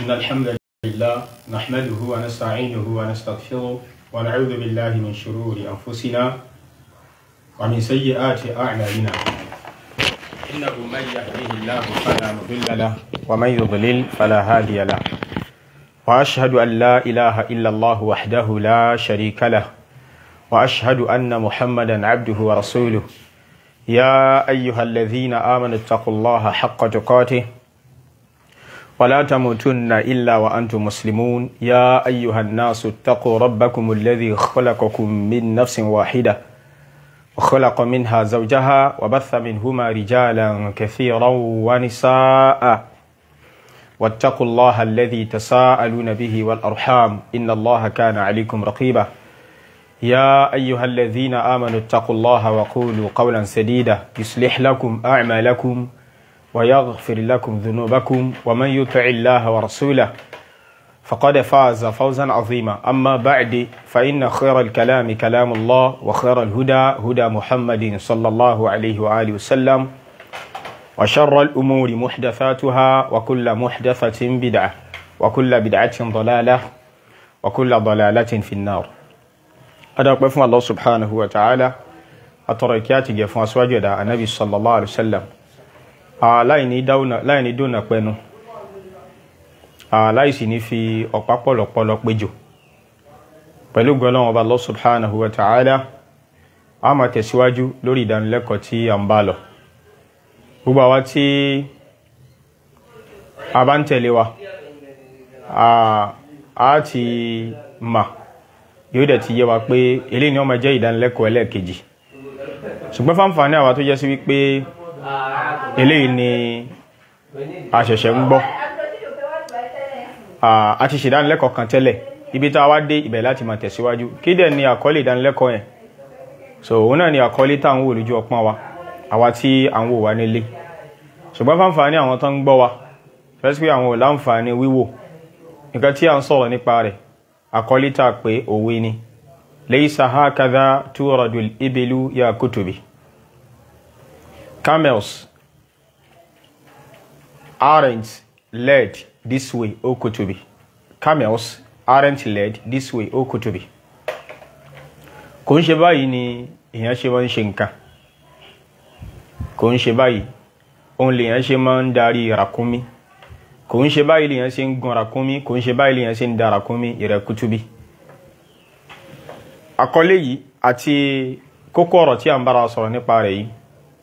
إن الحمد لله نحمده ونستعينه ونستغفره ونعوذ بالله من شرور أنفسنا ومن سيئات أعمالنا إنه من يهده الله فلا مضل له ومن يضلل فلا هادي له وأشهد أن لا إله إلا الله وحده لا شريك له وأشهد أن محمدا عبده ورسوله يا أيها الذين آمنوا اتقوا الله حق تقاته ولا تموتن إلا وأنتم مسلمون يا أيها الناس اتقوا ربكم الذي خلقكم من نفس واحدة وخلق منها زوجها وبث منهما رجالا كثيرا ونساء واتقوا الله الذي تساءلون به والأرحام إن الله كان عليكم رقيبا يا أيها الذين آمنوا اتقوا الله وقولوا قولا سديدا يصلح لكم أعمالكم ويغفر لكم ذنوبكم ومن يطع الله ورسوله فقد فاز فوزا عظيما أما بعد فإن خير الكلام كلام الله وخير الهدى هدى محمد صلى الله عليه وآله وسلم وشر الأمور محدثاتها وكل محدثة بدعة وكل بدعة ضلالة وكل ضلالة في النار أدعوك بفهم الله سبحانه وتعالى أتركياتي جفوا أسواجد النبي صلى الله عليه وسلم láìní dónà pẹnu láìsí ní fi ọ̀pá pọ̀lọ̀pọ̀lọ̀ péjò pẹ̀lú gbọ́lọ́wọ́ ọba Allah subhanahu wa ta'ala a máa tẹ̀síwájú lórí ìdánilẹ́kọ̀ọ́ tí a ń bá lọ gbogbo àwa tí a bá ń tẹ̀lé wa a ti ma yóò dẹ̀ ti yé wa pé eléyìí ni ó máa jẹ́ ìdánilẹ́kọ̀ọ́ ẹlẹ́ẹ̀kejì ṣùgbọ́n fáǹfààní àwa tó jẹ́ sí wípé eléyìí ni a ṣẹ̀ṣẹ̀ ń gbọ́ a ti ṣèdánilẹ́kọ̀ọ́ kan tẹ́lẹ̀ ibi tá a wá dé ibẹ̀ láti máa tẹ̀síwájú kí dẹ̀ ni àkọlé ìdánilẹ́kọ̀ọ́ yẹn so òun náà ni àkọlé tá à ń wò lójú ọpọ́n wa àwa tí à ń wò wá nílé ṣùgbọ́n fáǹfààní àwọn tó ń gbọ́ wa fẹ́sí pé àwọn ò láǹfààní wíwò nǹkan tí à ń sọ̀rọ̀ nípa rẹ̀ àkọlé tá a pé òwe ni laysa hakadha turadul ibilu ya kutubi camels aren't led this way o kutubi camels aren't led this way o kutubi kò ń ṣe báyìí ni èèyàn ṣe máa ń ṣe nǹkan kò ń ṣe báyìí òun lèèyàn ṣe máa ń darí ràkúnmí kò ń ṣe báyìí lèèyàn ṣe ń gun ràkúnmí kò ń ṣe báyìí lèèyàn ṣe ń da ràkúnmí ìrẹ̀ kutubi àkọlé yìí àti kókó ọ̀rọ̀ tí a ń bára sọ̀rọ̀ nípa rẹ̀ yìí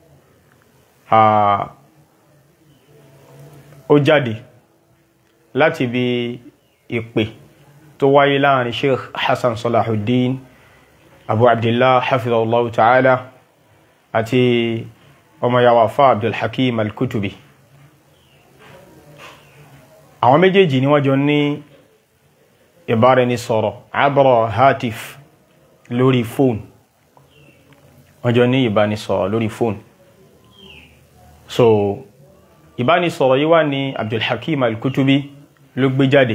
ó jáde láti bí ìpè tó wáyé láàrin sheikh hassan salahuddin abu abdullah hafizahullahu ta'ala àti ọmọ yawa fa abdulhakim al-kutubi àwọn méjèèjì ni wọ́n jọ ní ìbáraẹnisọ̀rọ̀ abra hatif lórí fóònù wọ́n jọ ní ìbánisọ̀rọ̀ lórí fóònù so ìbánisọ̀rọ̀ yìí wá ní abdulhakim al-kutubi ló gbé jáde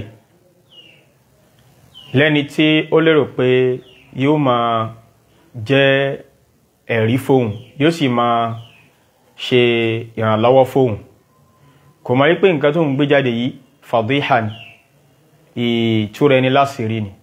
lẹ́ni tí ó lérò pé yóò máa jẹ́ ẹ̀rí fóun yóò sì máa ṣe ìrànlọ́wọ́ fóun kò máa rí pé nǹkan tó ń gbé jáde yìí fàdíhà ni ìtúrẹ ẹni láṣìírí ni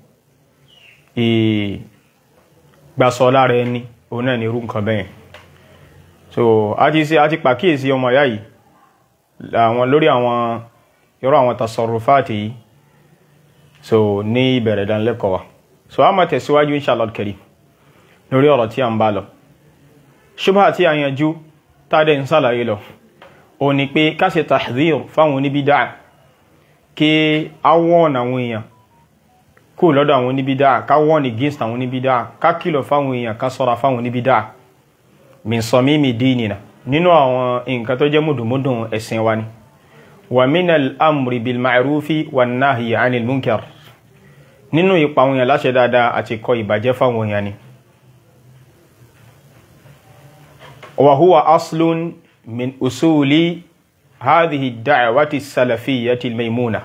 ìgbàsọ lára ẹni òun náà ni irú nǹkan bẹ́yẹn so a ti ṣe a ti pàkíyèsí ọmọ ìyá yìí àwọn lórí àwọn irú àwọn tasarrufati yìí so ní ìbẹ̀rẹ̀ ìdánilẹ́kọ̀ọ́ wa so a máa tẹ̀síwájú inshallah karim lórí ọ̀rọ̀ tí a ń bá lọ ṣubha tí a yanjú tádẹ̀ ń sàlàyé lọ o ní pé ká ṣe tahdhir fáwọn oníbídà kí a wọ́n àwọn èèyàn kó lọ́dọ̀ àwọn oníbídà ká wọ́n against àwọn oníbídà ká kìlọ̀ fáwọn èèyàn ká sọ́ra fáwọn oníbídà min samimi dinina nínú àwọn nǹkan tó jẹ́ mùdùmùdùn ẹ̀sìn wa ni wa minal amri bil ma'rufi wan nahyi 'anil munkar nínú ipa àwọn èèyàn láṣẹ dáadáa àti kọ ìbàjẹ́ fáwọn èèyàn ni wa huwa aslun min usuli hadhihi ad-da'wati as-salafiyyati al-maymuna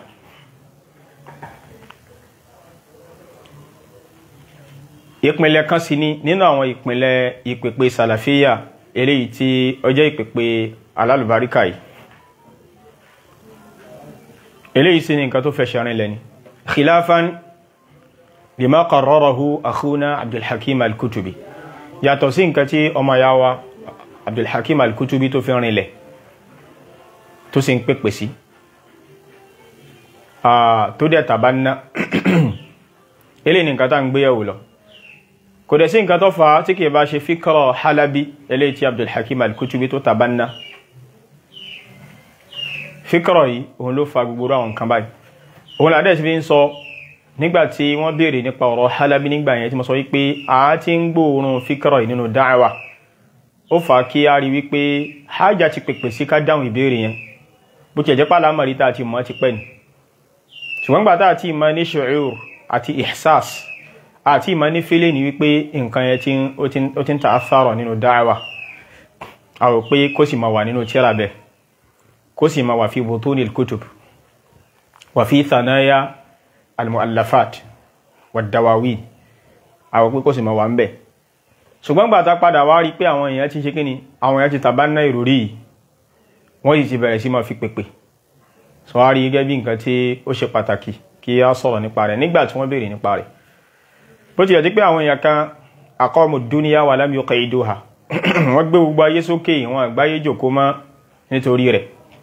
ìpìnlẹ̀ kan sí ni nínú àwọn ìpìnlẹ̀ ìpèpè sàlàfíyà eléyìí tí ó jẹ́ ìpèpè alálùbáríkà yìí eléyìí sí ni nǹkan tó fẹsẹ̀ rìn lẹ́ni khilafan lima qarrarahu akhuna abdulhakim al-kutubi yàtọ̀ sí nǹkan tí ọmọ ya wa abdulhakim al-kutubi tó fi rìn lẹ̀ tó sì ń pèpè sí tó dẹ̀ tàbá ná eléyìí ni nǹkan tá ń gbéyàwó lọ kò dẹ̀ sí nǹkan tó fa tí kìí bá ṣe fíkọ́rọ̀ halabi eléyìí tí abdulhakim al-kutubi tó tàbá ná fíkọ́rọ̀ yìí òun ló fa gbogbo àwọn nǹkan báyìí òun làdẹ́ sí fi ń sọ nígbàtí wọ́n béèrè nípa ọ̀rọ̀ halabi nígbà yẹn tí mo sọ wípé a ti ń gbóòórùn fíkọ́rọ̀ yìí nínú dáhàwà ó fà á kí a rí wípé hajj ti pèpè sí ká dáhùn ìbéèrè yẹn bó ti ẹ̀jẹ̀ pàlà mọ̀rí tá a ti mọ̀ ti pẹ́ ni ṣùgbọ́n gbà tá a ti mọ̀ ní ṣu'ur àti ihsas àti ìmọ̀ ní fílẹ̀ ní wípé nǹkan yẹn ó ti ń ta àfárọ̀ nínú dáhàwà a rò pé kó sì máa wà nínú tíra bẹ́ẹ̀ kó sì máa wà fi butunil kutub wà fi thanaya almuallafat wà dawawin àwọn pé kó sì máa wà ń bẹ̀ ṣùgbọ́n gbà tá padà wá rí pé àwọn èèyàn ti ṣe kíni àwọn èèyàn ti tàbá ná ìròrí yìí wọ́n sì ti bẹ̀rẹ̀ sí máa fi pèpè sọ wá rí gẹ́gẹ́ bí nǹkan tí ó ṣe pàtàkì kí a sọ̀rọ̀ nípa rẹ̀ nígbà tí wọ́n béèrè nípa rẹ̀ bó ti yẹ ti pé àwọn èèyàn kan aqamu dunya wa lam yuqiduha wọ́n gbé gbogbo ayé sókè wọn àgbáyé jòkó mọ́ nítorí rẹ̀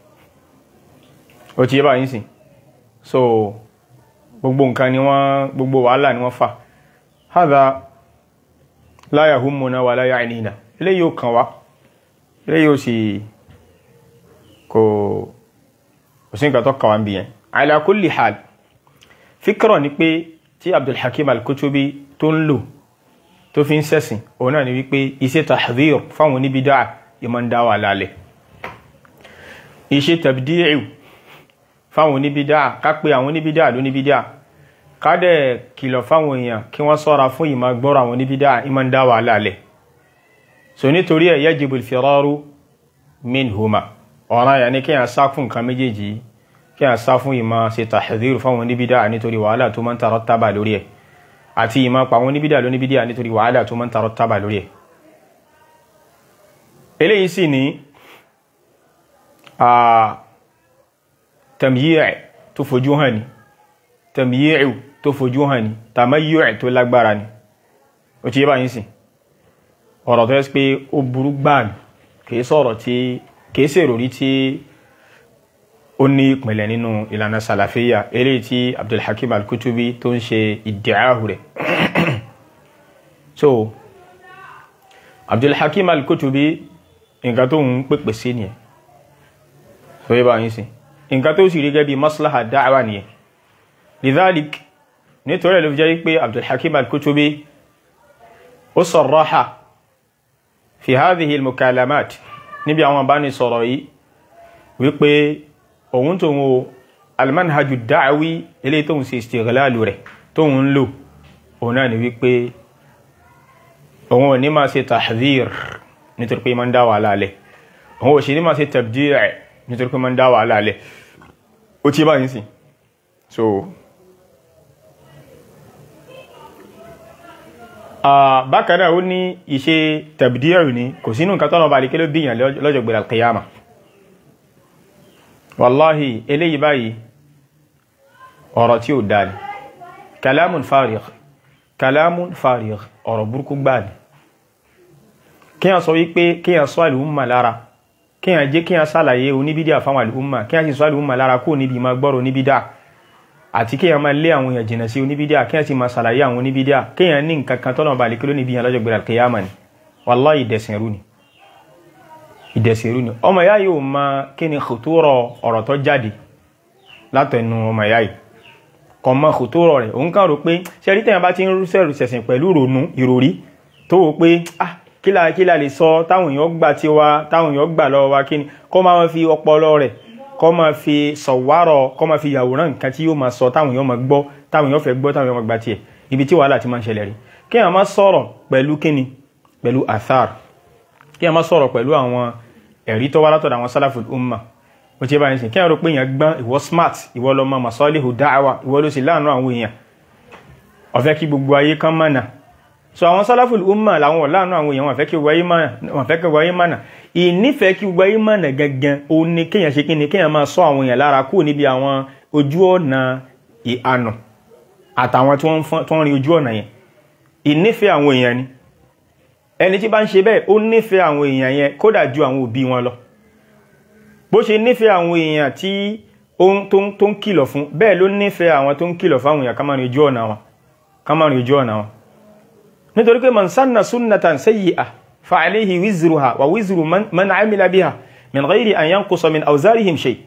ó ti yé báyìí sìn so gbogbo nǹkan ni wọ́n gbogbo wàhálà ni wọ́n fà hadha la yahummuna wa la ya'nina eléyìí ò kàn wá eléyìí ò sì kò kò sí nǹkan tó kàn wá ń bí yẹn ala kulli hal fíkọ̀rọ̀ ni pé tí abdulhakim al-kutubi tó ń lò tó fi ń sẹ́sìn òun náà ni wípé iṣẹ́ tahdhir fáwọn oníbídà ìmọ̀ ń dá wà lálẹ̀ iṣẹ́ tabdi'u fáwọn oníbídá ká pé àwọn oníbídá lóníbídá ká dẹ̀ kìlọ̀ fáwọn èèyàn kí wọ́n sọ́ra fún ìmọ̀ gbọ́rọ̀ àwọn oníbídá ìmọ̀ ń dá wà lálẹ̀ so nítorí ẹ̀ yajibul firaru minhuma ọ̀ràn yà ní kí yàn sá fún nǹkan méjèèjì kí yàn sá fún ìmọ̀ ṣe tahdhir fáwọn oníbídá nítorí wàhálà tó máa ń tarattaba lórí ẹ̀ àti ìmọ̀ pa àwọn oníbídá lóníbídá nítorí wàhálà tó máa ń tarattaba lórí ẹ̀ eléyìí sì ní tamyi'i tó fojú hàn ní tamyi'i tó fojú hàn ní tamayyu'i tó lágbára ní ó ti yé báyìí sí ọ̀rọ̀ tó yẹ́ pé ó burú gbáà ní kìí sọ̀rọ̀ tí kìí sí ìròrí tí ó ní ìpìnlẹ̀ nínú ìlànà sàlàfíyà eléyìí tí Abdulhakim al-Kutubi tó ń ṣe ìdíáhù rẹ̀ so Abdulhakim al-Kutubi nǹkan tó ń pèpè sí nìyẹn so yé báyìí sí nǹkan tó sì rí gẹ́gẹ́ bí maslaha da'wa nìyẹn lidhalik nítorí ló fi jẹ́ pé abdulhakim al-kutubi ó sarraha fi hadhihi al-mukalamat níbi àwọn bá ní sọ̀rọ̀ yìí wípé òun tó ń wo almanhaju da'wi ilé tó ń ṣe istighlalu rẹ̀ tó ń lò òun náà ni wípé òun ò ní máa ṣe tahdhir nítorí pé máa ń dá wàhálà lẹ̀ òun ò sì ní máa ṣe tabdi' nítorí pé máa ń dá wàhálà lẹ̀ ó tí bá yìí sí so bákan náà ó ní iṣẹ́ tabdi'u ní kò sínú nǹkan tọ́nà bá alikẹ́ ló bíyàn lọ́jọ́ gbẹ̀rẹ̀ alqiyama wallahi eléyìí báyìí ọ̀rọ̀ tí ó dáa ni kalamun farigh kalamun farigh ọ̀rọ̀ burúkú gbáà ni kíyàn sọ wípé kíyàn sọ àlùmọ̀ lára kíyàn jẹ́ kíyàn sàlàyé oníbídíà fáwọn àlùmọ̀ kíyàn sì sọ àlùmọ̀ lára kó níbi ma gbọ́rọ̀ oníbídíà àti kíyàn máa lé àwọn èèyàn jìnà sí oníbídíà kíyàn sì máa sàlàyé àwọn oníbídíà kíyàn ní nǹkan kan tọ́nà balẹ̀ kí ló níbi yàn lọ́jọ́ gbẹ̀rẹ̀ kìyàmà ni wallahi ìdẹ̀sìnrú ni ìdẹ̀sìnrú ni ọmọ ìyá yóò ma kí ni kòtòrọ̀ ọ̀rọ̀ tó jáde látẹnu ọmọ ìyá yìí kò mọ kòtòrọ̀ rẹ̀ òun kàn rò pé ṣẹ́rí tẹ̀yàn bá ti ń rúṣẹ̀rù ṣẹ̀sìn pẹ̀lú ìrònú ìròrí tó wò pé ah kílà kílà lè sọ táwọn èèyàn gbà tí wa táwọn èèyàn gbà lọ́wọ́ wa kí ni kọ́ máa fi ọpọlọ rẹ̀ kọ́ máa fi sọ̀wárọ̀ kọ́ máa fi yàwòrán nǹkan tí yóò máa sọ táwọn èèyàn máa gbọ́ táwọn èèyàn fẹ́ gbọ́ táwọn èèyàn máa gbà tiẹ̀ ibi tí wàhálà ti máa ń ṣẹlẹ̀ rí kí a máa sọ̀rọ̀ pẹ̀lú kíni pẹ̀lú athar kí a máa sọ̀rọ̀ pẹ̀lú àwọn ẹ̀rí tó wá látọ̀dọ̀ àwọn salaful umma ó ti bá ní sìn kí a rò pé èèyàn gbọ́n ìwọ smart ìwọ lọ mọ masalihu da'wa ìwọ ló sì láàánú àwọn èèyàn ó fẹ́ kí gbogbo ayé kan mọ̀nà so àwọn salaful umma làwọn wọ̀ láàánú àwọn èèyàn wọ́n fẹ́ kí gbogbo ayé mọ̀nà wọ́n fẹ́ kí gbogbo ayé mọ̀nà ìnífẹ̀ẹ́ kí gbogbo ayé mọ̀nà gangan ó ní kéèyàn ṣe kíni kéèyàn máa sọ àwọn èèyàn lára kúrò níbi àwọn ojú ọ̀nà ìhànà àtàwọn tí wọ́n rí ojú ọ̀nà yẹn ìnífẹ̀ẹ́ àwọn èèyàn ni ẹni tí bá ń ṣe bẹ́ẹ̀ ó nífẹ̀ẹ́ àwọn èèyàn yẹn kódà ju àwọn òbí wọn lọ bó ṣe nífẹ̀ẹ́ àwọn èèyàn tí tó ń kìlọ̀ fún bẹ́ẹ̀ ló nífẹ̀ẹ́ àwọn tó ń kìlọ̀ fáwọn èèyàn ká máa rí ojú ọ̀nà wọn ká máa rí ojú ọ̀nà wọn nítorí pé man sanna sunnatan sayyi'ah fa alayhi wizruha wa wizru man amila biha min ghayri an yanqusa min awzarihim shay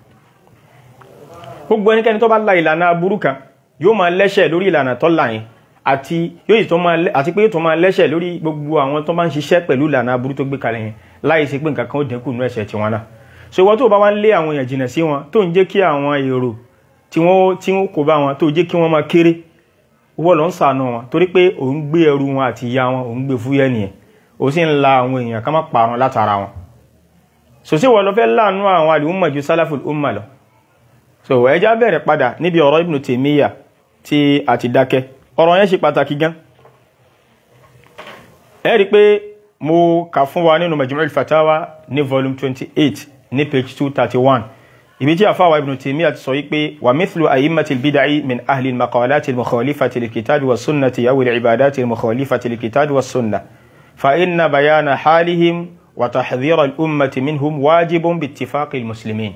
gbogbo ẹnikẹ́ni tó bá la ìlànà aburú kan yóò máa lẹ́ṣẹ̀ lórí ìlànà tó là yẹn àti yóò tó máa àti pé yóò tó máa lẹ́ṣẹ̀ lórí gbogbo àwọn tó máa ń ṣiṣẹ́ pẹ̀lú ìlànà aburú tó gbé kalẹ̀ yẹn láì sí pé nǹkan kan ó dínkù nínú ẹ̀ṣẹ̀ tiwọn náà so ìwọ tó bá wá ń lé àwọn èèyàn jìnà sí wọn tó ń jẹ́ kí àwọn èrò tí wọ́n tí wọ́n kò bá wọn tó jẹ́ kí wọ́n máa kéré wọ́n lọ ń sànù wọn torí pé òun gbé ẹrù wọn àti ìyá wọn òun gbé fúyẹ́ nìyẹn ó sì ń la àwọn èèyàn ká má parun látara wọn so sí wọ́n lọ fẹ́ láàánú àwọn àlùmọ̀ ju sálàfù umma lọ so ẹja bẹ̀rẹ̀ padà níbi ọ̀rọ̀ Ibn Taymiyyah tí a ti dákẹ́ ọ̀rọ̀ yẹn ṣe pàtàkì gan ẹ rí i pé mo kà fún wa nínú Majmu' al-Fatawa ní volume twenty eight ní page two thirty one ibi tí àfáwà Ibn Taymiyyah ti sọ yí pé wà mithlu a'immati al-bid'i min ahli al-maqalati al-mukhalifati lil-kitabi was-sunnati aw al-ibadati al-mukhalifati lil-kitabi was-sunnah fa inna bayana halihim wa tahdhira al-ummati minhum wajibun bi-ittifaqi al-muslimin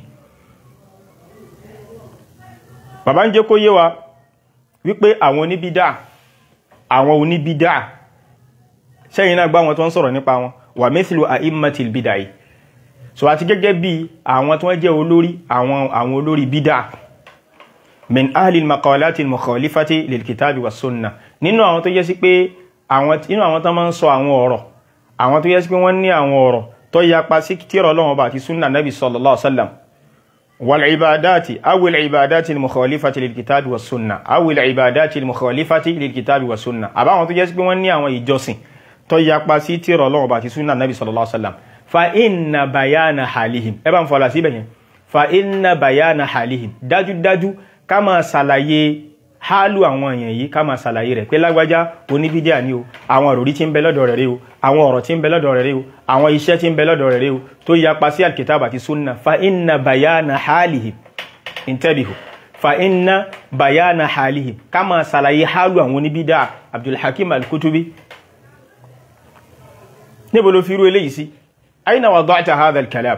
bàbá ń jẹ́ kó yé wa wípé àwọn oníbídà àwọn oníbídà sẹ́yìn náà gbá wọn tó ń sọ̀rọ̀ nípa wọn wà mithlu a'immatil bid'ah yìí so àti gẹ́gẹ́ bí àwọn tó wọ́n jẹ́ olórí àwọn àwọn olórí bídà min ahli al-maqalati al-mukhalifati lil-kitabi was-sunnah nínú àwọn tó yẹ sí pé àwọn nínú àwọn tó máa ń sọ àwọn ọ̀rọ̀ àwọn tó yẹ sí pé wọ́n ní àwọn ọ̀rọ̀ tó yapa sí tírà Ọlọ́run bá àti sunna nabi sallallahu alaihi wasallam والعبادات أو العبادات المخالفة للكتاب والسنة أو العبادات المخالفة للكتاب والسنة àbá àwọn tó jẹ́ sí pé wọ́n ní àwọn ìjọsìn tó yapa sí tírà Ọlọ́run bá àti sunna nabi sallallahu alaihi wasallam fa inna bayana halihim ẹ bá ń fọlá síbẹ̀ yẹn fa inna bayana halihim dájúdájú ká máa ṣàlàyé hálù àwọn èèyàn yìí ká máa ṣàlàyé rẹ̀ pé lágbájá oníbídíà ni o àwọn òròrí tí ń bẹ lọ́dọ̀ rẹ̀ rí o àwọn ọ̀rọ̀ tí ń bẹ lọ́dọ̀ rẹ̀ rí o àwọn iṣẹ́ tí ń bẹ lọ́dọ̀ rẹ̀ rí o tó yapa sí alkitab àti sunna fa inna bayana halihim intabihu fa inna bayana halihim ká máa ṣàlàyé hálù àwọn oníbídíà abdulhakim alkutubi níbo ló fi rú eléyìí sí aina wada'ta hadha alkalam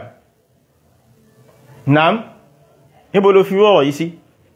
naam níbo ló fi rú ọ̀rọ̀ yìí sí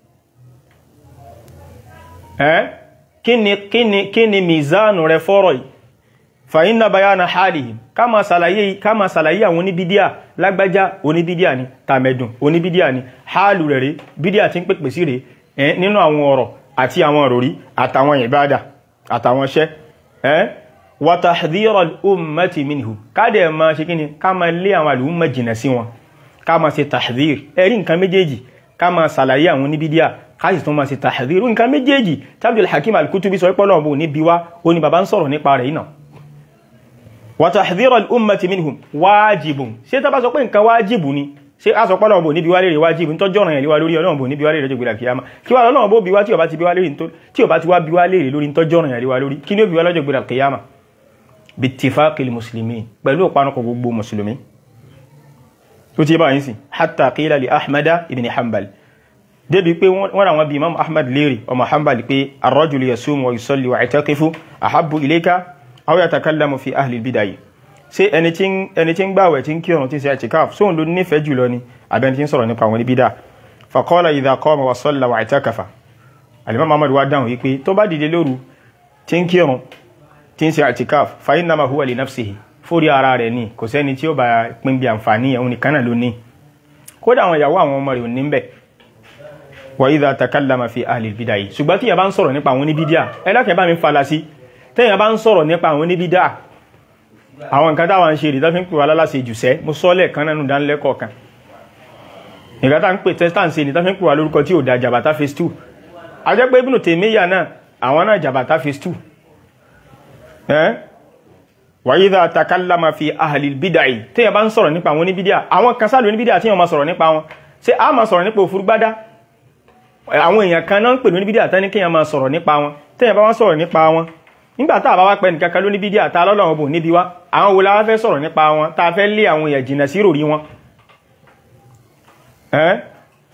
ẹ́ kíni kíni kíni mizanu rẹ fọ́rọ̀ yìí fa inna bayana halihim ká máa ṣàlàyé ká máa ṣàlàyé àwọn oníbídíà lágbájá oníbídíà ni tàmẹ̀dùn oníbídíà ni hálù rẹ̀ rí bídíà tí ń pèpè sí rẹ̀ ẹ́ nínú àwọn ọ̀rọ̀ àti àwọn òròrí àtàwọn ìbádà àtàwọn iṣẹ́ ẹ́ wa tahdhira al-ummati minhu ká dẹ̀ máa ṣe kíni ká máa lé àwọn àlùmọ̀ jìnà sí wọn ká máa ṣe tahdhir ẹ̀rí nǹkan méjèèjì ká máa ṣàlàyé àwọn oníbídíà káàsì tó máa ṣe tàhàdìrú nǹkan méjèèjì tábìlì hakim al-kutubi sọ pọ́lọ̀ ọ̀bọ̀ ní bíwá ó ní bàbá ń sọ̀rọ̀ nípa rẹ̀ iná wa tahdhiru al-ummati minhum wájibun ṣé tá bá sọ pé nǹkan wájibù ni ṣé a sọ pọ́lọ̀ ọ̀bọ̀ ní bíwá lè wájibù tó jọ́ràn yẹn léwá lórí ọlọ́run ní bíwá lè rẹ̀ jẹ́gbẹ̀rẹ̀ kìyàmá kí wá lọ́nà bó bíwá tí ó bá ti bíwá lè tí ó bá ti wá bíwá lè lórí tó jọ́ràn yẹn léwá lórí kí ni ó bíwá lọ́jọ́ gbẹ̀rẹ̀ kìyàmá bittifaqil muslimin pẹ̀lú ìpanukọ̀ gbogbo mùsùlùmí tó ti bá yín sí hatta qila li ahmada ibn hanbal débi pé wọ́n ra wọn bí imam ahmad lérí ọmọ hanbali pé arrajulu yasumu wa yusalli wa itakifu ahabbu ilayka aw yatakallamu fi ahli bidayi ṣé ẹni tí ń gbàwẹ̀ tí ń kírun tí ń ṣe itikaf sóhun ló nífẹ̀ẹ́ jùlọ ni abẹni tí ń sọ̀rọ̀ nípa wọn ní bídà faqala idha qama wa salla wa itakafa alimam ahmad wa dáhùn wípé tó bá dìde lóru tí ń kírun tí ń ṣe itikaf fa innama huwa li nafsihi fórí ara rẹ̀ ni kò sẹ́ni tí ó bá pín bí àǹfààní ẹ̀hún nìkan náà ló ní kódà àwọn ìyàwó àwọn ọmọ rẹ̀ ò ní bẹ́ẹ̀ wa idha takallama fi ahli bid'ah ṣùgbọ́n tí yẹn bá ń sọ̀rọ̀ nípa àwọn oníbídíà ẹlẹ́kẹ̀ẹ́ bá mi fala sí tẹ́yìn bá ń sọ̀rọ̀ nípa àwọn oníbídíà àwọn nǹkan táwọn ṣe rí tọ́fí ń pè wá lálàsì jùsẹ́ mo sọ́lẹ̀ kan nánú dánilẹ́kọ̀ọ́ kan nǹkan tá ń pè testan sí ni tọ́fí ń pè wá lórúkọ tí ò da jàbátá phase two a jẹ́ pé Ibn Taymiyyah náà àwọn náà jàbátá phase two wa idha takallama fi ahli bid'ah tẹ́yìn bá ń sọ̀rọ̀ nípa àwọn oníbídíà àwọn kan sáàlù oníbídíà tí wọ́n máa sọ̀rọ̀ nípa wọn ṣé a máa sọ̀rọ̀ nípa òfurúgbádá àwọn èèyàn kan náà ń pè ní bídíà tán ní kíyàn máa sọ̀rọ̀ nípa wọn tẹ́yàn bá wá sọ̀rọ̀ nípa wọn nígbà tá a bá wá pẹ́ nìkan kan ló ní bídíà tá lọ́lọ́run bò níbi wá àwọn wo la wá fẹ́ sọ̀rọ̀ nípa wọn tá a fẹ́ lé àwọn èèyàn jìnnà sí ròrí wọn.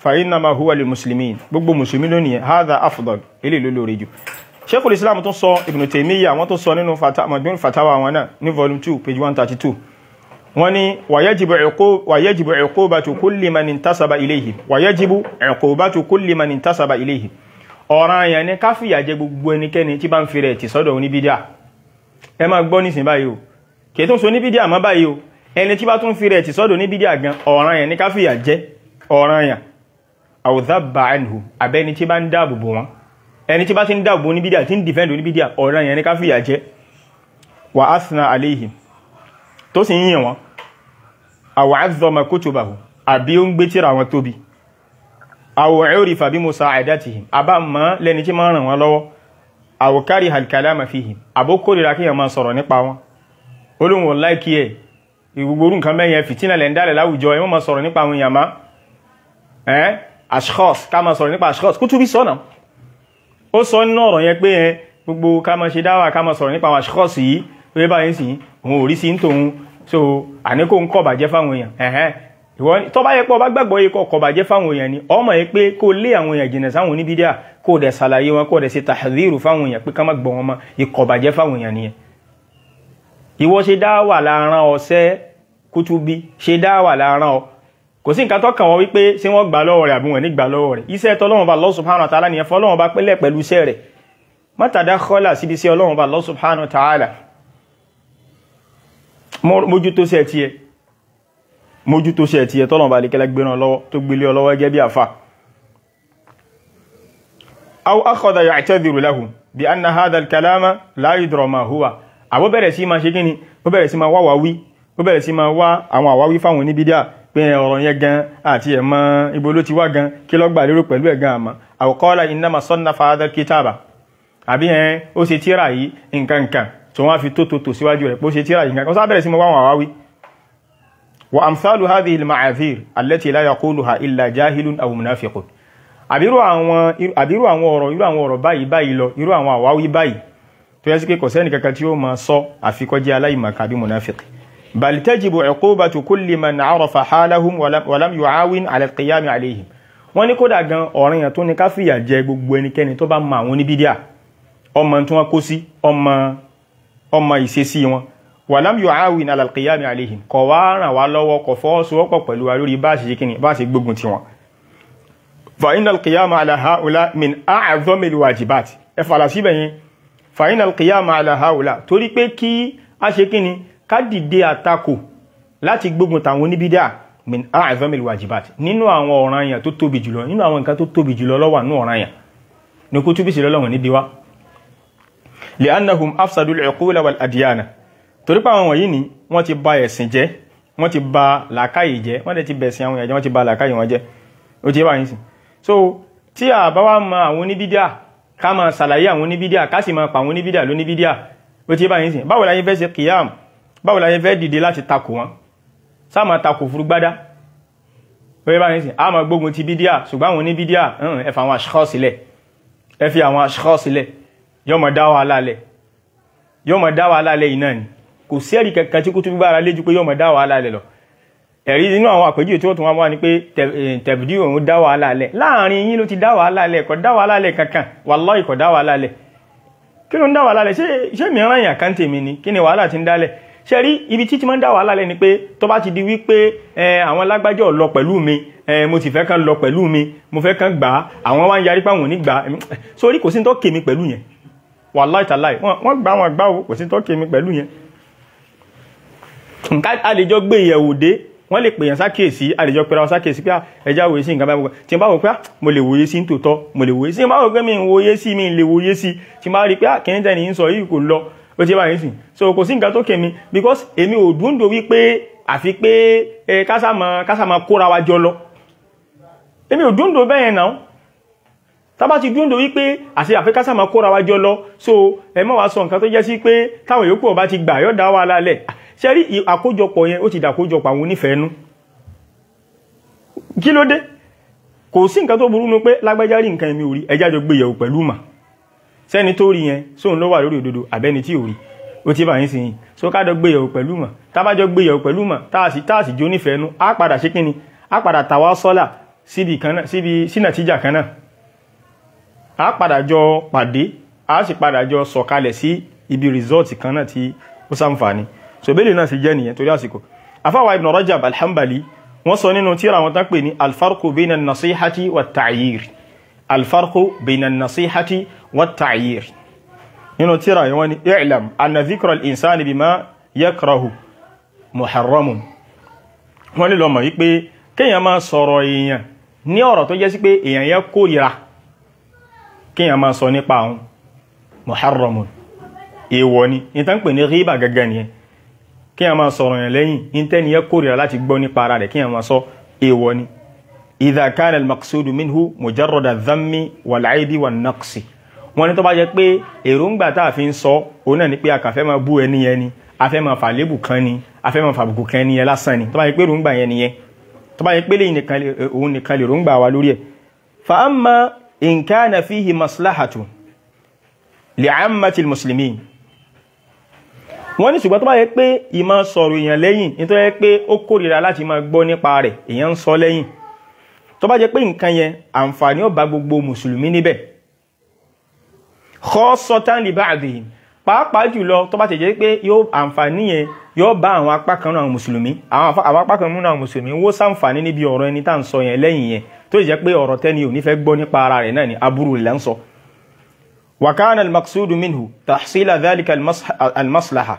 fa innama huwa lil muslimin gbogbo musulmi lónìí hadha afdal ilé ló lórí jù sheikhul islam tún sọ ibn taymiyyah wọ́n tún sọ nínú majmu' fatawa wọn náà ní volume 2 page 132 wọ́n ní wàyẹ́jìbù ẹ̀kọ́bàtù kulli man intasaba ilayhi wàyẹ́jìbù ẹ̀kọ́bàtù kulli man intasaba ilayhi ọ̀ràn àyàn ní káfíyà jẹ gbogbo ẹnikẹ́ni tí bá ń fi rẹ̀ ti sọ́dọ̀ oníbídíà ẹ máa gbọ́ nísìn báyìí o kìí tún so oníbídíà mọ́ báyìí o ẹni tí bá tún fi rẹ̀ ti sọ́dọ̀ oníbídíà gan ọ̀ràn àyàn ní káfíyà jẹ ọ̀ràn àyàn àwùdábà anhu abẹ́ni tí bá ń dáàbò bò wọn ẹni tí bá ti ń dáàbò oníbídíà tí ń dìfẹ́ǹdì oníbídíà ọ̀ràn àyàn ní káfíyà jẹ wà athna alayhim tó sì ń yìn wọn àwọ̀ àzọmọ̀ kutubahu àbí ó ń gbé tíra wọn tóbi àwọ̀ urifa bí musa'adatihim àbá mọ́ lẹ́ni tí máa ràn wọn lọ́wọ́ àwọ̀ kariha al-kalama fihim àbó kórìíra kí yẹn máa sọ̀rọ̀ nípa wọn olóhùn láìkí ẹ̀ ìgbogbo nǹkan mẹ́yẹn fìtínà lẹ́ ń dálẹ̀ láwùjọ ẹ̀ wọ́n máa sọ̀rọ̀ nípa àwọn èèyàn má ẹ́ ashkhas ká máa sọ̀rọ̀ nípa ashkhas Kutubi sọ́nà ó sọ nínú ọ̀rọ̀ yẹn pé ẹ gbogbo ká máa ṣe dáwà ká máa sọ̀rọ̀ nípa àwọn ashkhas yìí pé báyìí sì òun ò rí sí ń tòun so àníkò ń kọ̀bàjẹ́ fáwọn èèyàn ẹ̀hẹ́n ìwọ tó bá yẹ pé ọba gbàgbọ́ yẹ kọ́ kọ̀bàjẹ́ fáwọn èèyàn ni ọmọ yẹ pé kó lé àwọn èèyàn jìnà sáwọn oníbídíà kó dẹ̀ ṣàlàyé wọn kó dẹ̀ ṣe tàhírù fáwọn èèyàn pé ká má gbọ́ wọn mọ́ ìkọ̀bàjẹ́ fáwọn èèyàn nìyẹn ìwọ ṣe dáwà láàrán ọ̀sẹ́ Kutubi ṣe dáwà láàrán ọ kò sí nǹkan tó kàn wọ́n wípé ṣé wọ́n gbà lọ́wọ́ rẹ̀ àbí wọ́n ní gbà lọ́wọ́ rẹ̀ iṣẹ́ tọ́lọ́wọ́n bá Allah subhanahu wa ta'ala nìyẹn fọ́lọ́wọ́n bá pẹ́lẹ̀ pẹ̀lú iṣẹ́ rẹ̀ mọ́tàdá kọ́là síbi sí ọlọ́wọ́n bá Allah subhanahu wa ta'ala mójútó sí ẹ̀tí ẹ mójútó sí ẹ̀tí ẹ tọ́lọ̀ bá lè kẹ́lẹ́ gbéran lọ́wọ́ tó gbélé ọlọ́wọ́ gẹ́ bí àfà aw akhadha ya'tadhiru lahu bí anna hadha al-kalama la yudra ma huwa àbó bẹ̀rẹ̀ sí ma ṣe kíni ó bẹ̀rẹ̀ sí ma wá wáwí ó bẹ̀rẹ̀ sí ma wá àwọn àwáwí fáwọn oníbídíà pé ọ̀rọ̀ yẹn gan àti ẹ̀ mọ́ ibo ló ti wá gan kí ló gbà lérò pẹ̀lú ẹ̀ gan àmọ́ aw qala innama sannafa hadha al-kitaba àbí ẹ̀ ó ṣe tíra yìí nǹkan nǹkan tó wọ́n fi tó tó tó síwájú rẹ̀ bó ṣe tíra yìí kan sábẹ̀rẹ̀ sí mọ́ wọ́n àwáwí wa amsalu hadhihi al-ma'azir allati la yaquluha illa jahilun aw munafiqun àbírú àwọn àbírú àwọn ọ̀rọ̀ irú àwọn ọ̀rọ̀ báyìí báyìí lọ irú àwọn àwáwí báyìí tó yẹ sí pé kò sẹ́ni kankan tí ó máa sọ àfikọ́ jẹ́ aláìmọ̀ká bí munafiq bal tajibu uqubatu kulli man arafa halahum wa lam yu'awin ala al-qiyam alayhim wọ́n ní kódà gan ọ̀ranyàn tó ní ká fìyà jẹ gbogbo ẹnikẹ́ni tó bá mọ àwọn oníbídíà ọmọ tí wọ́n kó sí ọmọ ọmọ ìṣesí wọn wàlám yóò áwìn alàlùkìyàmì àlehìn kọ̀ wá ràn wá lọ́wọ́ kọ̀ fọ́ọ́sowọ́pọ̀ pẹ̀lú wa lórí bá ṣe ṣe kíni bá ṣe gbógun ti wọn. fàyín alkìyàmà aláhàúlá min àádọ́mìlì wàjibát ẹ fàlà síbẹ̀ yẹn fàyín alkìyàmà aláhàúlá torí pé kí a ṣe kíni ká dìde àtakò láti gbógun tàwọn oníbídà min àádọ́mìlì wàjibát nínú àwọn ọ̀ranyàn tó tóbi jùlọ nínú àwọn nǹkan tó tóbi jùlọ ló wà nínú ọ̀ranyàn ní kó túbí sí lọ́lọ́wọ̀n níbi wá li'annahum afsadul uqula wal adyana torí pé àwọn wọ̀nyí ni wọ́n ti bà ẹ̀sìn jẹ́ wọ́n ti bà làákàyè jẹ́ wọ́n dẹ̀ ti bẹ̀sìn àwọn èèyàn wọ́n ti bà làákàyè wọn jẹ́ ó ti bá yín sìn so tí a bá wá mọ àwọn oníbídíà ká máa ṣàlàyé àwọn oníbídíà ká sì máa pa àwọn oníbídíà lóníbídíà ó ti bá yín sìn báwo la yín fẹ́ ṣe kìyàm báwo la yín fẹ́ dìde láti takò wọn sá máa takò furugbádá ó ti bá yín sìn a máa gbógun ti bídíà ṣùgbọ́n àwọn oníbídíà ẹ fi àwọn aṣọ sílẹ̀ ẹ fi àwọn aṣọ sílẹ̀ yóò mọ̀ dá wàhálà lẹ̀ yóò mọ̀ dá wàhálà lẹ̀ iná ni kò sí ẹ̀rí kankan tí kú tún bára léjú pé yóò mọ̀ dá wàhálà lẹ̀ lọ ẹ̀rí nínú àwọn àpèjúwe tí wọ́n tún wá wá ní pé tẹ̀bìdì òun dá wàhálà lẹ̀ láàrin yín ló ti dá wàhálà lẹ̀ kò dá wàhálà lẹ̀ kankan wallahi kò dá wàhálà lẹ̀ kí ló ń dá wàhálà lẹ̀ ṣé mìíràn yàn kan tèmi ni kí ni wàhálà ti ń dálẹ̀ ṣe rí ibi títí máa ń dá wàhálà lẹ̀ ni pé tó bá ti di wípé àwọn lágbájọ́ lọ pẹ̀lú mi mo sì fẹ́ kán lọ pẹ̀lú mi mo fẹ́ kán gbà á àwọn wá ń yarí pé àwọn ò ní gbà á sórí kò sí ní tó kèmí pẹ̀lú yẹn wàláì tàláì wọ́n gbá wọn gbá kò sí tọ́kì mi pẹ̀lú yẹn nǹkan àlejò gbé ìyẹ̀wò dé wọ́n lè pèyàn sákèsí àlejò pẹ̀lú àwọn sákèsí pé ẹjá wòye sí nǹkan báyìí tí n bá wò pé mo lè wòye sí tòótọ́ mo lè wòye sí n bá wò pé mi ń wòye sí mi lè wòye sí tí n bá rí pé kìíní tẹ́ ní sọ yìí kò lọ ó ti báyìí sìn so kò sí nǹkan tó kèmí because èmi ò dúndò wípé àfi pé kásàmà kóra wa jọ lọ èmi ò dúndò bẹ́yẹn náà tàbá ti dúndò wípé àti àfikásà máa kóra wa jọ lọ so ẹ mọ́ wá sọ nǹkan tó jẹ́ sí pé táwọn yòókù ọba ti gbà yọ́ dá wà lálẹ̀ ṣe rí àkójọpọ̀ yẹn ó ti dàkójọpọ̀ àwọn onífẹ̀ẹ́nú kí ló dé kò sí nǹkan tó burú nu pé lágbájá rí nǹkan ẹ̀mí orí ẹjá jọ gbé yẹ̀wò pẹ̀lú mà sẹ́ni tó rí yẹn sóun ló wà lórí òdodo àbẹ́ni tí ò rí ó ti bá yín sí yìí so ká jọ gbé yẹ̀wò pẹ̀lú mà tábà jọ gbé yẹ̀wò pẹ̀lú mà táàsì táàsì jó nífẹ̀ẹ́nú á padà ṣe kíni á padà tàwa sọ́là síbi kan náà síbi sí nàtíjà kan náà a padà jọ pàdé a sì padà jọ sọ̀kalẹ̀ sí ibi result kan náà tí ó sàǹfààní so bẹ́ẹ̀ náà sì jẹ́ nìyẹn torí àsìkò afáwa ibn rajab alhambali wọ́n sọ nínú tíra wọn tán pè ní alfarku bayna nasihati wa ta'yir alfarku bayna nasihati wa ta'yir nínú tíra yìí wọ́n ní i'lam anna dhikra al-insani bima yakrahu muharramun wọ́n ní lọ mọ̀ wípé kéèyàn máa sọ̀rọ̀ èèyàn ní ọ̀rọ̀ tó jẹ́ sí pé èèyàn yẹn kórìíra kíyàn máa sọ nípa àwọn muharramun èèwọ̀ ni ní tán pè ní ríbà gẹ́gẹ́ nìyẹn kíyàn máa sọ̀rọ̀ yẹn lẹ́yìn ìntẹ́ni yẹ kórìíra láti gbọ́ nípa ara rẹ̀ kíyàn máa sọ èèwọ̀ ni idha kana al-maqsudu minhu mujarrada dhammi wal-aibi wan-naqsi wọ́n ní tó bá jẹ́ pé èròǹgbà tá a fi ń sọ òun náà ni pé a kàn fẹ́ máa bú ẹni yẹn ni a fẹ́ máa fàlébù kan ni a fẹ́ máa fàbùkù kan ni yẹn lásán ni tó bá jẹ́ pé èròǹgbà yẹn nìyẹn tó bá jẹ́ pé lẹ́yìn nìkan òun nìkan lè èròǹgbà wa lórí ẹ̀ fa amma in kana fihi maslahatu li'ammati al-muslimin wọ́n ní ṣùgbọ́n tó bá yẹ pé ìmọ̀ sọ̀rọ̀ èèyàn lẹ́yìn nítorí yẹ pé ó kórìíra láti máa gbọ́ nípa rẹ̀ èèyàn ń sọ lẹ́yìn tó bá jẹ́ pé nǹkan yẹn àǹfààní ó bá gbogbo mùsùlùmí níbẹ̀ khassatan li ba'dihim pàápàá jùlọ tó bá ti jẹ́ pé yóò àǹfààní yẹn yóò bá àwọn apá kan náà mùsùlùmí àwọn apá kan náà mùsùlùmí wó sàǹfààní níbi ọ̀rọ̀ ẹni tá à ń sọ yẹn lẹ́yìn yẹn tó jẹ́ pé ọ̀rọ̀ tẹ́ni ò ní fẹ́ gbọ́ nípa ara rẹ̀ náà ni aburú rẹ̀ ń sọ وكان المقصود منه تحصيل ذلك المصلحة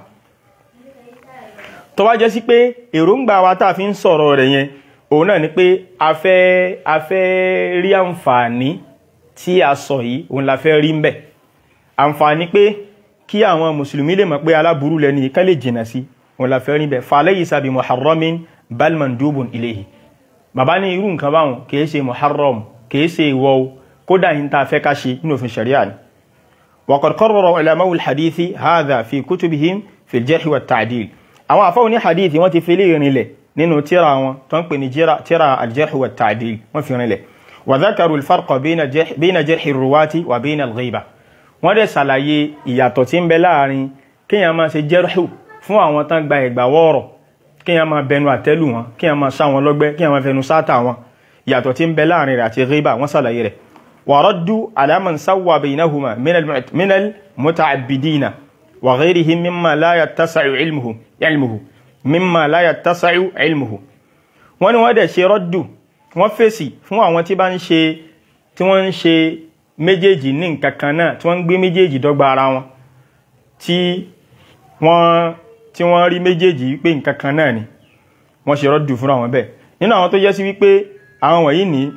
tó wá jẹ́ sí pé èròǹgbà wa tá a fi ń sọ̀rọ̀ rẹ̀ yẹn òun náà ni pé a fẹ́ a fẹ́ rí àǹfààní tí a sọ yìí òun la fẹ́ rí ń bẹ̀ àǹfààní pé kí àwọn mùsùlùmí lè mọ̀ pé aláburú lẹ́ni ká lè jìnà sí òun la fẹ́ rí bẹ̀ falaysa bi muharramin bal mandubun ilayhi bàbá ní irú nǹkan báwọn kìí ṣe muharram kìí ṣe ìwọ kódà yìí tá a fẹ́ ká ṣe nínú òfin sharia ni وقد قرر علماء الحديث هذا في كتبهم في الجرح والتعديل àwọn àfáà ní hadith wọ́n ti fi lè rinlẹ̀ nínú tíra wọn tó ń pè ní tíra الجرح والتعديل wọ́n fi rinlẹ̀ وذكروا الفرق بين جرح الرواة وبين الغيبة wọ́n dẹ̀ ṣàlàyé ìyàtọ̀ tí ń bẹ láàrin kíyàn máa ṣe jẹ́rù fún àwọn tán gba ẹ̀gbà wọ́ọ̀rọ̀ kíyàn máa bẹnu àtẹ́lù wọn kíyàn máa sá wọn lọ́gbẹ́ kíyàn máa fẹnu sáátà wọn ìyàtọ̀ tí ń bẹ láàrin rẹ̀ àti ghiba wọ́n ṣàlàyé rẹ̀ وردوا على من سوى بينهما من من المتعبدين وغيرهم مما لا يتسع علمه علمه مما لا يتسع علمه wọ́n ní wọ́n dẹ̀ ṣe rọ́dù wọ́n fèsì fún àwọn tí bá ń ṣe tí wọ́n ń ṣe méjèèjì ní nǹkan kan náà tí wọ́n ń gbé méjèèjì dọ́gba ara wọn tí wọ́n tí wọ́n rí méjèèjì wípé nǹkan kan náà ni wọ́n ṣe rọ́dù fún àwọn bẹ́ẹ̀ nínú àwọn tó jẹ́ sí wípé àwọn wọ̀nyí ní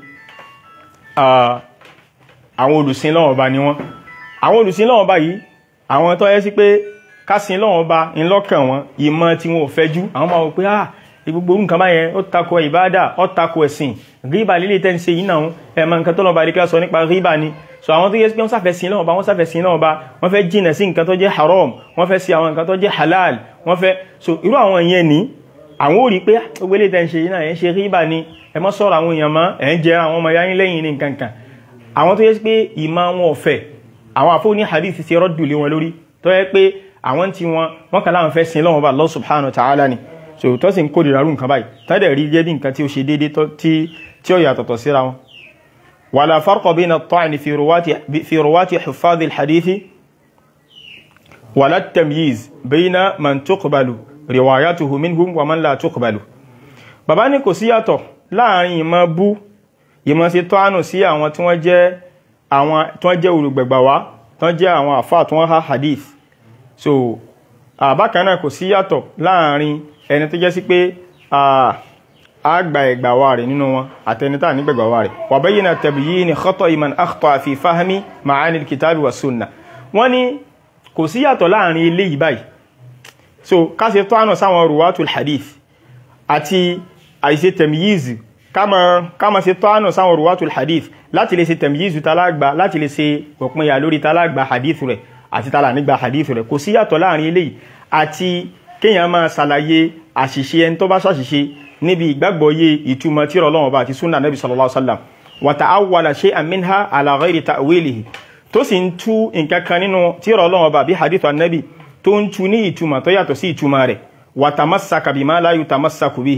àwọn olùsìn lọ́wọ́ bá ní wọ́n àwọn olùsìn lọ́wọ́ bá yìí àwọn tó yẹ sí pé kásìn lọ́wọ́ bá ń lọ́kàn wọn ìmọ̀ tí wọn ò fẹ́ jú àwọn máa wò pé ah gbogbo nǹkan báyẹn ó takò ìbáàdà ó takò ẹ̀sìn ríbà lílé tẹ́ ń ṣe yìí náà ẹ̀mọ nǹkan tó lọ́ba àdékẹ́ sọ nípa ríbà ni so àwọn tó yẹ pé wọ́n sáfẹ́ sin lọ́wọ́ bá wọ́n sáfẹ́ sin lọ́wọ́ bá wọ́n fẹ́ jìnà sí nǹkan tó jẹ́ haram wọ́n fẹ́ sí àwọn nǹkan tó jẹ́ halal wọ́n fẹ́ so irú àwọn yẹn ní àwọn ò rí pé gbogbo ilé tẹ́ ń ṣe yìí náà ẹ̀ ń ṣe ríbà ni ẹ mọ́ sọ̀rọ̀ àwọn èèyàn mọ́ ẹ̀ ń jẹ àwọn ọmọ yáyín lẹ́yìn ní nǹkan kan àwọn tó yẹ pé ìmọ̀ wọn ọ̀fẹ́ àwọn àfọ́ ní hadith ti rọ́dù lé wọn lórí tó yẹ pé àwọn tí wọn wọ́n kàn láwọn fẹ́ sin lọ́wọ́ bá Allah subhanahu wa ta'ala ni so tó sì ń kó dìrarú nǹkan báyìí tọ́dẹ̀ rí jẹ́ bí nǹkan tí ó ṣe déédé tí ó yàtọ̀tọ̀ síra wọn wala farqa bayna at-ta'n fi ruwati fi ruwati huffaz al-hadith wala at-tamyiz bayna man tuqbalu riwayatuhu minhum wa man la tuqbalu bàbá ní kò sí yàtọ̀ láàrin ìmọ̀ bú ìmọ̀ sí tọ́ánù sí àwọn tí wọ́n jẹ́ àwọn tí wọ́n jẹ́ olùgbẹ̀gbà wá tí wọ́n jẹ́ àwọn àfáà tí wọ́n há hadith so àbákan náà kò sí yàtọ̀ láàrin ẹni tó jẹ́ sí pé àgbà ẹ̀gbà wa rẹ̀ nínú wọn àtẹnitá ní gbẹ̀gbà wa rẹ̀ wa bayyana tabyini khata'i man akhta'a fi fahmi ma'ani al-kitabi wa sunna wọ́n ní kò sí yàtọ̀ láàrin ilé yìí báyìí so ká ṣe tọ́ánù sáwọn ruwatul hadith àti àìṣe tẹ̀míyìzì kama ṣe tọ́ánù sáwọn ruwatul hadith láti lè ṣe tẹ̀míyìzì talágbà láti lè ṣe òpinya lórí talágbà hadith rẹ̀ àti tààlà nígbà hadith rẹ̀ kò sí yàtọ̀ láàrin eléyìí àti kíyàn máa ṣàlàyé àṣìṣe ẹni tó bá ṣàṣìṣe níbi ìgbàgbọ́yé ìtumọ̀ tí Ọlọ́run bá àti súnà nabi sallallahu alaihi wasallam wa ta'awwala shay'an minha ala ghairi ta'wilihi tó sì ń tú nǹkan kan nínú tí Ọlọ́run bá bí hadith annabi tó ń tú ní ìtumọ̀ tó yàtọ̀ sí ìtumọ̀ rẹ̀ wa tamassaka bima la yutamassaku bihi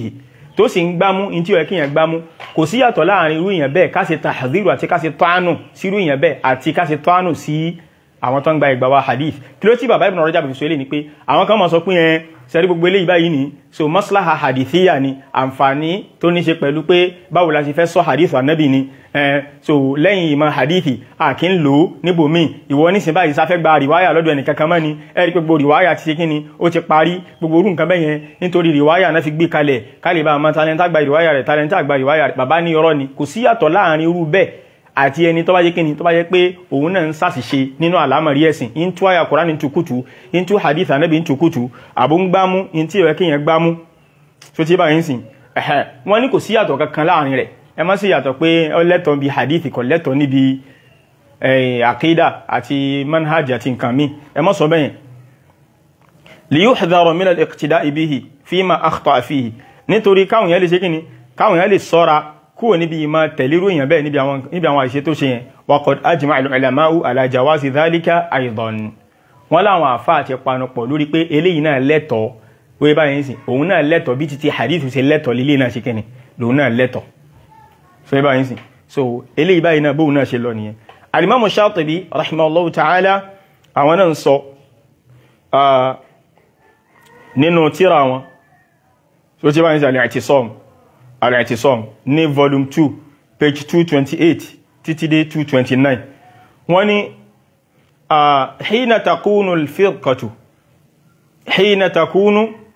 tó sì ń gbámú in tí ó yẹ kí èèyàn gbámú kò sí yàtọ̀ láàrin irú èèyàn bẹ́ẹ̀ ká ṣe tahdhiru àti ká ṣe tọ́ánù sí irú èèyàn bẹ́ẹ̀ àti ká ṣe tọ́ánù sí àwọn tó ń gba ìgbà wa hadith kí ló tí bàbá Ibn Rajab fi sọ eléyìí ni pé àwọn kan máa sọ pé ẹ sẹ́rí gbogbo eléyìí báyìí ni so maslaha hadithiya ni àǹfààní tó ní ṣe pẹ̀lú pé báwo la ṣe fẹ́ sọ hadith anabi ni ẹ so lẹ́yìn ìmọ̀ hadithi a kì ń lò ó níbòmíì ìwọ nísìnyí báyìí sáfẹ́ gba rìwáyà lọ́dọ̀ ẹnì kankan mọ́ ni ẹ rí pé gbogbo rìwáyà ti ṣe kí ni ó ti parí gbogbo orú nǹkan bẹ́yẹn nítorí rìwáyà náà fi gbé kalẹ̀ kálí bá a máa talẹ́ntà gba rìwáyà rẹ̀ talẹ́ntà gba rìwáyà rẹ̀ bàbá ní irọ́ ni kò sí yàtọ̀ láàrin irú bẹ́ẹ̀ àti ẹni tó bá jẹ́ kíni tó bá jẹ́ pé òun náà ń ṣàṣìṣe nínú àlámọ̀rí ẹ̀sìn in tú àyà Kùránì tukutu in tú hadith Ànábì ń tukutu àbó ń gbámú in tí ìwẹ́ kíyàn gbámú tó tí bá yín sìn ẹ̀hẹ́ wọ́n ní kò sí yàtọ̀ kankan láàrin rẹ̀ ẹ má sí yàtọ̀ pé ó lẹ́tọ̀ bí hadith kò lẹ́tọ̀ níbi àkídà àti manhaj àti nǹkan mi ẹ má sọ bẹ́yẹn liyuhdharu min al-iqtida'i bihi fima akhta'a fihi nítorí káwọn yẹn lè ṣe kíni káwọn yẹn lè sọ́ra kúrò níbi ìmọ̀ tẹ̀lérú èèyàn bẹ́ẹ̀ níbi àwọn àìṣe tó ṣe yẹn waqad ajma al-ulama'u ala jawazi dhalika aidan wọ́n láwọn àfá àti panupọ̀ lórí pé eléyìí náà lẹ́tọ̀ọ́ wé báyìí sí òun náà lẹ́tọ̀ọ́ bí títí hadith ṣe lẹ́tọ̀ọ́ lílé náà ṣe kẹ́ni lòun náà lẹ́tọ̀ọ́ so wé báyìí sí so eléyìí báyìí náà bóun náà ṣe lọ nìyẹn alimamu Shatibi rahimahullahu ta'ala àwọn náà ń sọ nínú tíra wọn so tí báyìí sí al-i'tisam al-i'tisam ní volume 2 page 228 títí dé 229 wọ́n ní حين تكون الفرقة حين تكون